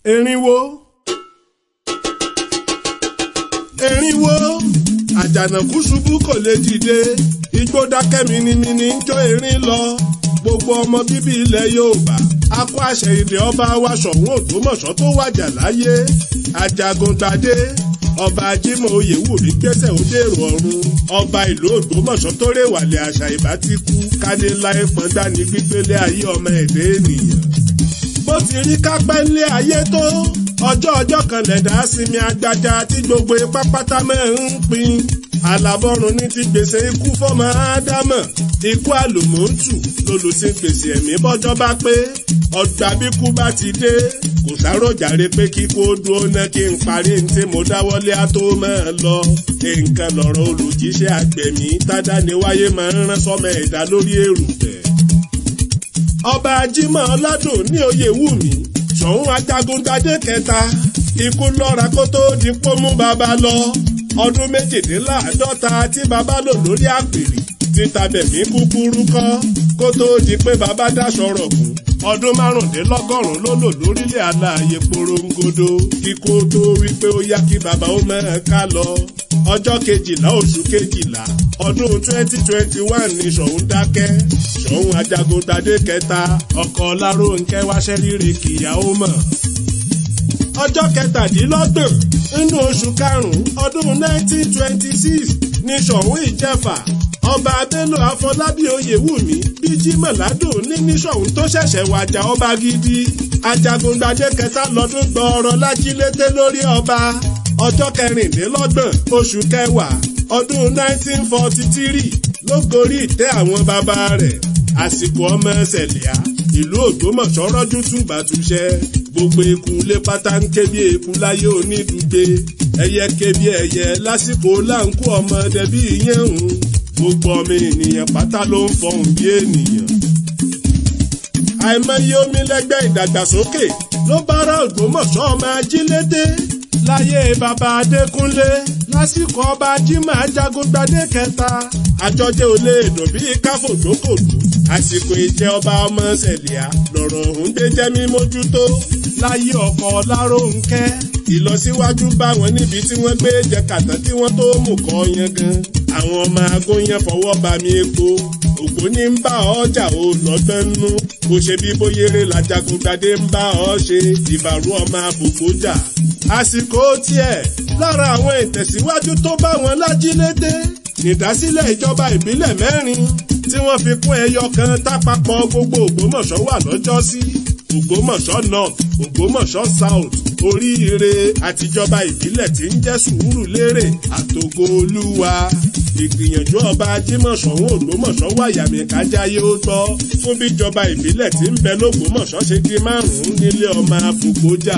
erinwo erinwo àjànàkú ṣubú kò lè dìde igbó dákẹ́ minimini ń jó erin lọ gbogbo ọmọ bíbí ilẹ̀ yorùbá akọ àṣẹ ilẹ̀ ọba wa ṣọ̀ún ògbómọ̀ṣọ́ tó wàjà láyé ajagungbadé ọba ajímọ̀ oyèwùmí gbẹ́sẹ̀ ó dèrò ọ̀run ọba ìlú ògbómọ̀ṣọ́ tó rèwàlẹ̀ àṣà ìbá ti kú kádé láì pọ́ndá ní gbígbélé ayé ọmọ ẹ̀dẹ́ ènìyàn bó ti rí kápẹ́ ńlé ayé tó ọjọ́ ọjọ́ kan lẹ̀dá sinmi agbada tí gbogbo ipá pátá mẹ́rin ń pin alábọ́run ní ti gbèsè ikú fọ́mọ ádámọ̀ ikú àlùmọ́ǹtù lolùsí gbèsè ẹ̀mí bọ́jọ́ bá pé ọgbà bíkú bá ti dé kò sáròjàre pé kíkó dúró ná kí n parí ní tí mo dáwọ́lé á tó máa lọ nǹkan lọ̀rọ̀ olùjíṣẹ́ àgbẹ̀mí tádániwáyé máa ń rán sọ́mọ ẹ̀dá lórí èrùpẹ̀ ọba ajímọ̀ ọládùn ní oyè wù mí ṣọ̀ún ajagungbadé kẹta ikú lọ́ra kó tó di pómú bàbá lọ ọdún méjìdínláàádọ́ta tí bàbá lò lórí àpèrè títa bẹ̀mí kúkúrú kọ́ kó tó di pé bàbá dáṣọ rọ̀gùn ọdún márùndínlọ́gọ́rùn-ún ló lò lórílẹ̀ aláàyè porongodo kíkó tó wí pé ó yá kí bàbá ó mẹ́rin ká lọ ọjọ́ kejìlá oṣù kejìlá ọdún twenty twenty one ní ṣọ̀ún dákẹ́ ṣọ̀ún ajagungbadé kẹta ọkọ̀ ọlárónkẹ́ wáṣẹ́ rírì kìyàwó mọ̀ ọjọ́ kẹtàdínlọ́gbọ̀n nínú oṣù karùn-ún ọdún nineteen twenty six ní ṣọ̀ún ìjẹ̀fà ọba abẹ́lò àfọlábí oyèwùmí bíjí mọ̀ládùn ní ní ṣọ̀ún tó ṣẹ̀ṣẹ̀ wàjà ọba gidi ajagungbadé kẹta lọ́dún gbọ́ọ̀rọ̀ lájílété lórí ọba ọjọ́ kẹrìndínlọ́gbọ̀n oṣù kẹwàá ọdún nineteen forty three ló gorí ìtẹ́ àwọn bàbá rẹ̀ àsìkò ọmọ ṣẹlẹ̀á ìlú ògbómọ̀ṣọ́ rọ́jú túbàtúṣẹ́ gbogbo eku lé pátá ń ké bí eku láyé onídùúgbé ẹyẹ ké bí ẹyẹ lásìkò láǹkó ọmọdé bí yẹ̀hún gbogbo ọmọ ènìyàn pátá ló ń fọhùn bí ènìyàn. àìmọye omi lẹ́gbẹ́ ìdàgbàsókè ló bára ògbómọ̀ṣọ́ ọmọ ajílédé láyé bàbá adékúnlé lásìkò ọba jimoh ajagungbadé kẹta àjọjẹ ò lè dùn bí káfòdókòdó àsìkò ìjẹ ọba ọmọ sẹlẹà lọ́rọ̀ ọ̀hún dé jẹ́ mímójútó láyé ọkọ lárónkẹ́ ìlọsíwájú bá wọn níbi tí wọ́n gbé jẹ kàtà tí wọ́n tó mú kọ yẹn gan àwọn ọmọ agóyan fọwọ́ bá mi epo ògbóni ń bá ọjà ò lọ́gbọ́n nú bó ṣe bí bóyéré làjàgùngbadé ń bá ọ ṣe ìbàrú ọmọ àbùkù jà àsìkò tiẹ̀ lára àwọn ìtẹ̀síwájú tó bá wọn lájílédé ìdásílẹ̀ ìjọba ìbílẹ̀ mẹ́rin tí wọ́n fi kún ẹyọ kan tápapọ̀ gbogbo ògbómọ̀ṣọ́ wà lọ́jọ́sí ògbómọ̀ṣọ́ north ògbómọ̀ṣọ́ south oríire àtijọba ìbílẹ̀ tí ń jẹ́ sùúrùlérè àtògo olúwa ìgbìyànjú ọba ajímọ̀ṣọ́hún ògbómọ̀ṣọ́ wàyàmí kájáyé ó gbọ́ fún bíjọba ìbílẹ̀ tí ń bẹ lógbómọ̀ṣọ́ ṣe di márùn-ún nílé ọmọ àfòkójà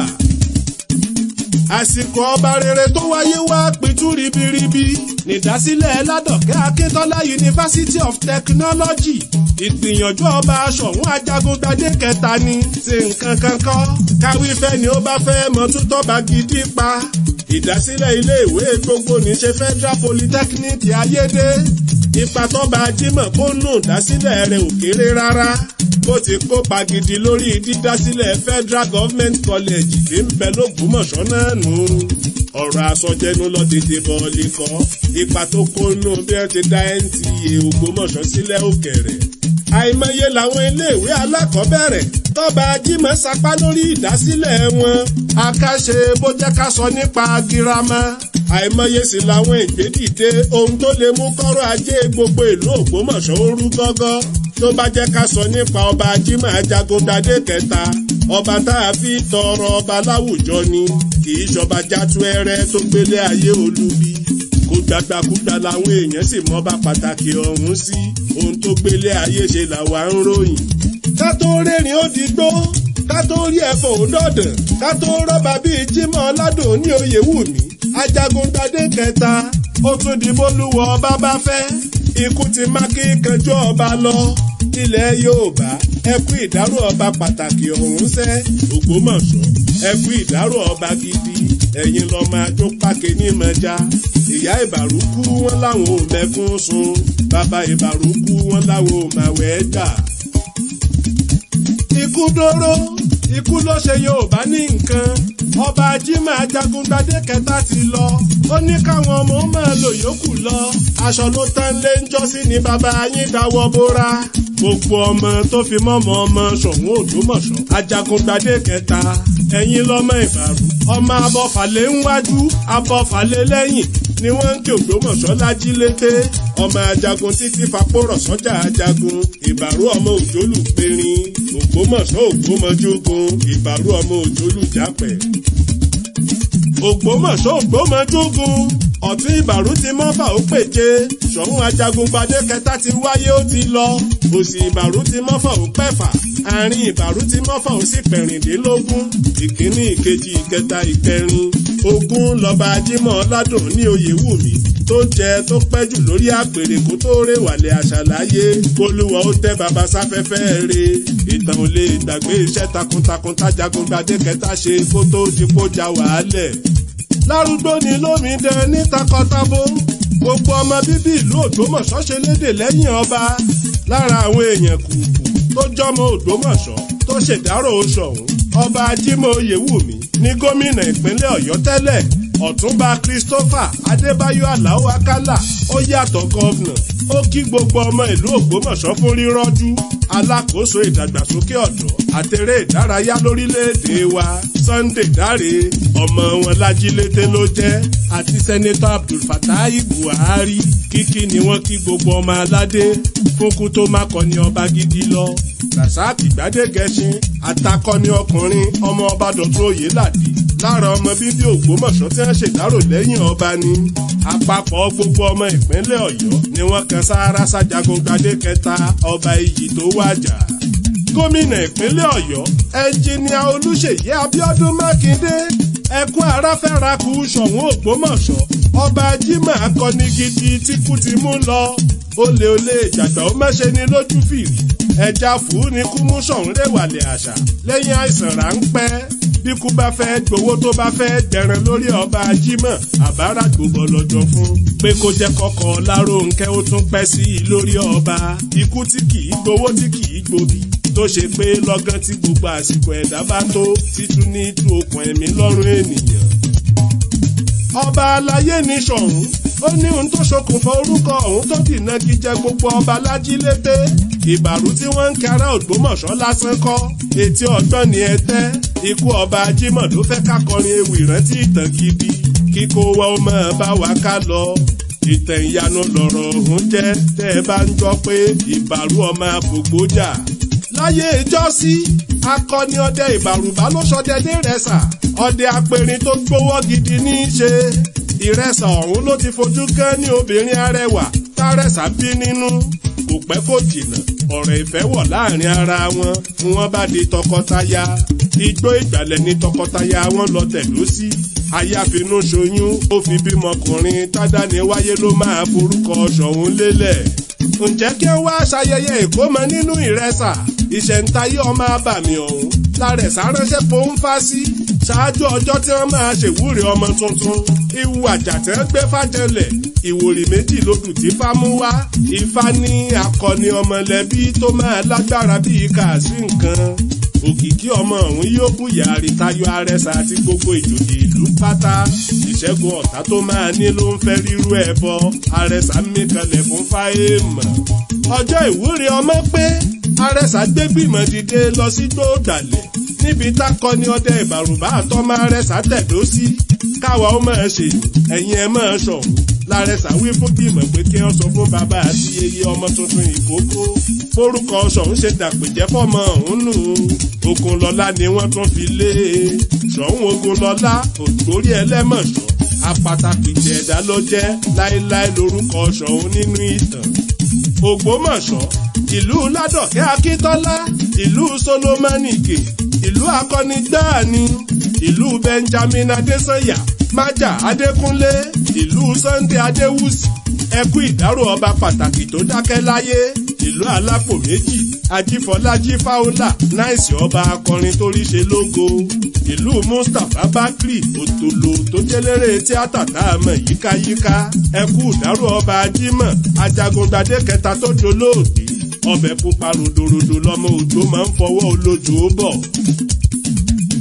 àsìkò ọba rere tó wáyé wá pitú ribiribi nídásílẹ̀ ládọ̀kẹ́ akíntọ́lá university of technology ìgbìyànjú ọba aṣọ̀hún ajagungbadé kẹta ni ṣe nǹkan kan kọ́ káwí fẹ́ ni ó bá fẹ́ mọ tútọ́ba gidi pa ìdásílẹ̀ iléèwé gbogbo níṣe federal polytechnic ayédè ipa tọ́ba ajímọ̀ kó nù dásílẹ̀ rẹ̀ ò kéré rárá bó ti kópa gidi lórí dídásílẹ̀ federal government college tí ń bẹ lógbómọ̀ṣọ́ náà nù. ọ̀rọ̀ àsọjẹnu lọ tètè bọ̀ọ̀lì kọ́ ipa tó kó nù bí wọ́n ti dá nta ògbómọ̀ṣọ́ sílẹ̀ òkèrè. àìmọye làwọn iléèwé alákọ̀ọ́bẹ̀rẹ̀ tọ́ba ajímọ̀ sapá lórí ìdásílẹ̀ wọn. akáṣe bó jẹ́ ká sọ nípa girama àìmọye sì làwọn ìgbédìde ohun tó lè mú kọ́rọ̀ ajé gbogbo ìlú ògbómọ̀ṣọ́ ó rú gọ́gọ́ tó bá jẹ́ ká sọ nípa ọba ajímọ̀ ajagungbadé kẹta ọba tá a fi tọrọ ọba láwùjọ ni kì í ṣọba játúẹrẹ tó gbélé ayé olubi kó gbàgbàkúgbà làwọn èèyàn sì mọba pàtàkì ọ̀hún sí ohun tó gbélé ayé ṣe làwa ń ròyìn. ká tó rẹ́rìn ó di gbó ká tó rí ẹ̀fọ́ òdọ̀dàn ká tó rọ́bà bíi jímọ̀ ọládùn ní oyè wù mí ajagungbadé kẹta ó tún di bólúwọ ọba bá fẹ́ ikú ti má kí kanjú ọba lọ ilẹ̀ yorùbá ẹ kú ìdárò ọba pàtàkì ọ̀hún sẹ́ ògbómọ̀ṣọ́ ẹ kú ìdárò ọba gidi ẹ̀yin lọ máa jó pákẹ́ ní mọ́já ìyá ìbàrúkú wọn láwọn ò mẹ́kún sun bàbá ìbàrúkú wọn láwọn ò máa wẹ̀ gbà. ikú dóró ikú ló ṣe yorùbá ní nǹkan Jimoh Ajagungbadé kẹta ti lọ ó ní káwọn ọmọ máa lò yòókù lọ aṣọ ló tán lé ń jọ́sí ní bàbá yín dáwọ́ bóra gbogbo ọmọ tó fi mọ́mọ́ ọmọ Ṣọ̀ún Ògbómọ̀ṣọ́ Ajagungbadé kẹta ẹ̀yin lọ́mọ Ìbàrú ọmọ abọ́fàlẹ́ ń wájú abọ́fàlẹ́ lẹ́yìn ni wọ́n ń ké Ògbómọ̀ṣọ́ lájílété ọmọ ajagun títí fapórọ̀ sọ́jà ajagun ìbàrú ọmọ òjòlù périn Ògbómọ̀ṣọ́ ògbómọjógun ìbàrú ọmọ òjòlù jápẹ̀. Ògbómọ̀ṣọ́ ògbómọjógun ọ̀tún ìbàrú ti mọ́fà ó pèje Ṣọ̀ún Ajagungbadé kẹta ti wáyé ó ti lọ òsì ìbàrú ti mọ́fà ó pẹ̀fà àárín ìbàrú ti mọ́fà ó sì pẹ̀rìndínlógún ìkíní ìkejì ìkẹta ìkẹrin ogún lọ́ba Jímọ̀ Ládùn ní Oyèwùmí tó jẹ tó pẹ́ jù lórí àpèrè kó tó rèwàlẹ̀ àṣàláyé kólúwa ó tẹ́ baba sáfẹ́fẹ́ re ìtàn ò lè gbàgbé iṣẹ́ takuntakun tájagungbadé kẹta ṣe kó tó dipò já wàhálẹ̀. lárúgbó ni lómìnira ní takọtabo gbogbo ọmọ bíbí ìlú Ògbómọ̀ṣọ́ ṣe lédè lẹ́yìn ọba lára àwọn èèyàn kùkù tó jọmọ Ògbómọ̀ṣọ́ tó ṣèdárò Ṣọ̀ún ọba Jímọ̀ Oyèwùmí ní gómìnà ìpínlẹ̀ Ọ̀yọ́ tẹ́lẹ̀ ọ̀túnba Christopher Adébáyọ̀ Aláò Akálà ó yàtọ̀ gọ́vnà ó kí gbogbo ọmọ ìlú Ògbómọ̀ṣọ́ fún rírọ́jú alákòóso ìdàgbàsókè ọ̀dọ́ àtẹrẹ ìdárayá lórílẹ̀‐èdè wa Sunday Dáre ọmọ wọn lájílété ló jẹ́ àti sẹ́nẹ́tọ̀ Abdul Fatai Buhari kíkí ni wọ́n kí gbogbo ọmọ aládé fúnkú tó má kọni ọba gidi lọ Rasaki Gbádégẹṣin atakọni ọkùnrin ọmọ ọba Dọ̀tun Oyèládé lára ọmọ bíbí Ògbómọ̀ṣọ́ tí wọ́n ṣèdárò lẹ́yìn ọba ni àpapọ̀ gbogbo ọmọ ìpínlẹ̀ Ọ̀yọ́ ni wọ́n kan sáárá sájagungbadé kẹta ọba iyì tó wájà gómìnà ìpínlẹ̀ Ọ̀yọ́ ẹnjìníà Olúṣèyí Abíọ́dún Mákindé ẹkún aráfẹ́rakù Ṣọ̀ún Ògbómọ̀ṣọ́ ọba Jímọ̀ akọni gidi tí kú ti mú lọ olè olè ìjàgbá ó mẹ́ṣe ni lójú fìrí ẹja fùú ni kú mú Ṣọ̀ún rèwàlẹ̀ àṣà lẹ́yìn àìsàn ráńpẹ́ bí kú bá fẹ́ gbowó tó bá fẹ́ gbẹran lórí ọba Jímọ̀ àbára gbogbo lọ́jọ́ fún pé kó jẹ́ kọ́kọ́ Lárónkẹ́ ó tún pẹ́ sí i lórí ọba ikú tí kì í gbowó tí kì í gbòbí tó ṣe pé lọ́gán tí gbogbo àsìkò ẹ̀dá bá tó títún ní tú okùn ẹ̀mí lọ́rùn ènìyàn. ọba aláyé ní Ṣọ̀ún ó ní ohun tó ṣokùnfà orúkọ ọ̀hún tó dìná kí jẹ gbogbo ọba lájílété ìbàrú tí wọ́n ń kára Ògbómọ̀ṣọ́ lásán kọ́ etí ọgbọ́n ni ẹ tẹ́ ikú ọba Jímọ̀ ló fẹ́ kákọrin ewì rántí ìtàn gidi kíkó wa ó máa bá wa ká lọ ìtàn ìyanu lọ̀rọ̀ ọ̀hún jẹ́ tẹ́ ẹ bá ń gbọ́ pé ìbàrú ọmọ àfògbójà láyé ìjọ́sí akọni ọdẹ ìbàrùbá ló ṣọdẹ dé ìrẹsà ọdẹ apẹrin tó gbówó gidi ní í ṣe ìrẹsà ọ̀hún ló ti fojú kán ní obìnrin arẹwà tárẹ̀sà bí nínú kò pẹ́ kò jìnnà ọ̀rọ̀ ìfẹ́ wọ̀ láàrin ara wọn fún wọn bá di tọkọtaya igbó ìgbàlẹ̀ ní tọkọtaya wọn lọ tẹ̀dó sí ayáfinú ṣoyún ó fi bímọkùnrin tádàní wáyé ló máa forúkọ Ṣọ̀ún lélẹ̀ ǹjẹ́ kí wọ́n wá ṣayẹyẹ ìkómọ nínú ìrẹsà ìṣẹ̀ǹtayé ọmọ abàmì ọ̀hún lárẹ̀sà ránṣẹ́ pọ́ńfà sí ṣáájú ọjọ́ tí wọ́n máa ṣèwúre ọmọ tuntun ìwù àjàtẹ́ gbé fàjẹlẹ̀ ìwòrì méjì lodù tí fámú wá ifá ní akọni ọmọlẹ́bí tó máa lágbára bíi kàásì nǹkan òkìkí ọmọ ọ̀hún yóò bùyà àrítayọ arẹsà àti gbogbo ìjòyè ìlú pátá ìṣẹ́gun ọ̀tá tó máa ní ló ń fẹ́ rírú ẹ̀ bọ arẹsà mẹ́kànlẹ̀ fún fáyémọ̀ ọjọ́ ìwúre ọmọ pé arẹsà gbé gbìmọ̀ dìde lọ sí gbóòdàlẹ̀ níbi tákọni ọdẹ ìbàrùbá àtọ́mọ arẹsà tẹ̀dó sí káwa ó máa ṣe ẹ̀yin ẹ̀ máa ṣọ̀hún lárẹsà wí fún gbìmọ̀ pé kí wọ́n sọ fún bàbá àti yeye ọmọ tuntun ìkókó forúkọ Ṣọ̀ún ṣe dàpèjẹ́ fọmọ ọ̀hún nù Ògúnlọlá ni wọ́n tún fi lé e Ṣọ̀ún Ògúnlọlá ògbórí ẹlẹ́mọ̀ṣọ́ apàtàkìtì ẹ̀dá ló jẹ́ láéláé lórúkọ Ṣọ̀ún nínú ìtàn Ògbómọ̀ṣọ́ ìlú Ládọ̀kẹ́ Akíntọ́lá ìlú Solomonike ìlú akọni gbáàní ìlú Benjamin Adésànyà májà Adékúnlé ìlú Sunday Adéwùsì ẹkú ìdárò ọba pàtàkì tó dákẹ́ láyé ìlú alápò méjì ajífọlájí fáwọlà náìsì ọba akọrin tó rí ṣe lógo ìlú mustapha bakri òtòlò tó jẹlẹrẹ tíátà tá a mọ̀ yíkáyíká ẹkú ìdárò ọba ajímọ̀ ajagungbadé kẹta tó dolóògbé ọbẹ̀ pupa ròdòròdò lọmọ òjò máa ń fọwọ́ olójó bọ̀ kú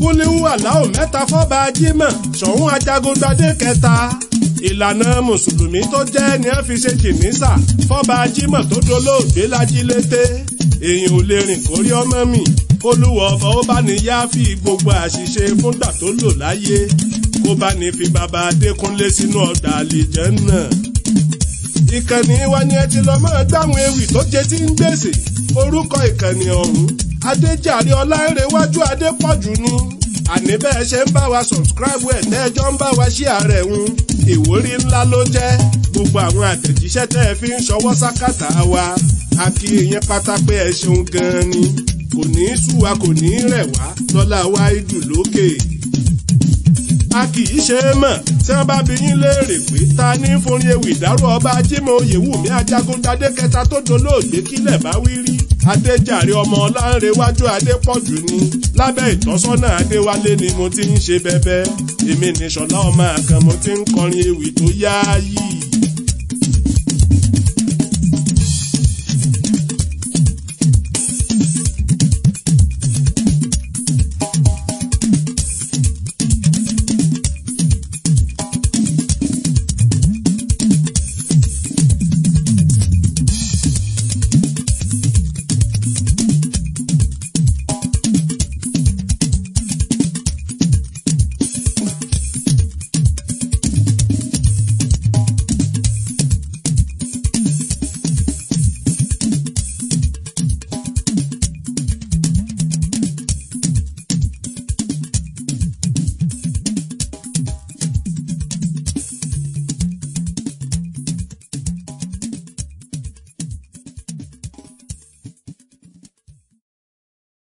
kúlíwù aláwọ̀ mẹ́ta fọ́ba jímọ̀ ṣọ̀ún ajagungbadé kẹta ìlànà mùsùlùmí tó jẹ́ ni wọ́n fi ṣe jìnnìsà fọ́ba jímọ̀ tó dolóògbé lájílété èèyàn ò lè rìn kórí ọmọ mi kólúwọ̀ ọba ó bá ní yá fi gbogbo àṣìṣe fúngbà tó lò láyé kó bá ní fi bàbá adékúnlé sínú ọgbà àlejò náà ìkànnì wa ni ẹ ti lọ máa gbáwọn ewì tó jẹ tí ń gbèsè orúkọ ìkànnì ọ̀hún adéjàre ọlárẹ̀wájú adépọ̀jù ni àní bẹ́ẹ̀ ṣe ń bá wa sọ̀scribe ẹ̀ tẹ́jọ́ ń bá wa ṣí ààrẹ ń ìwúrí ńlá ló jẹ́ gbogbo àwọn àtẹ̀jíṣẹ́ tẹ́ ẹ fi ń ṣọwọ́ sákàtà wa a kí ìyẹn pátá pé ẹ ṣeun gan-an ni kò ní í sú wa kò ní í rẹ̀ wá lọ́lá wa ìdù lókè a kì í ṣe é mọ̀ tí wọ́n bá bi yín léèrè pé ta ní forin ewì ìdárò ọba ajímọ̀ oyèwùmí ajagungbadé kẹta tó dolóògbé kílẹ̀ bá wí rí adéjàre ọmọ ọlánrewájú adépọ̀jù ni lábẹ́ ìtọ́sọ́nà adéwálé ni mo ti ń ṣe bẹ́bẹ́ èmi nìṣọ̀lá ọmọ àkàn mo ti ń kọrin ewì tó yááyì.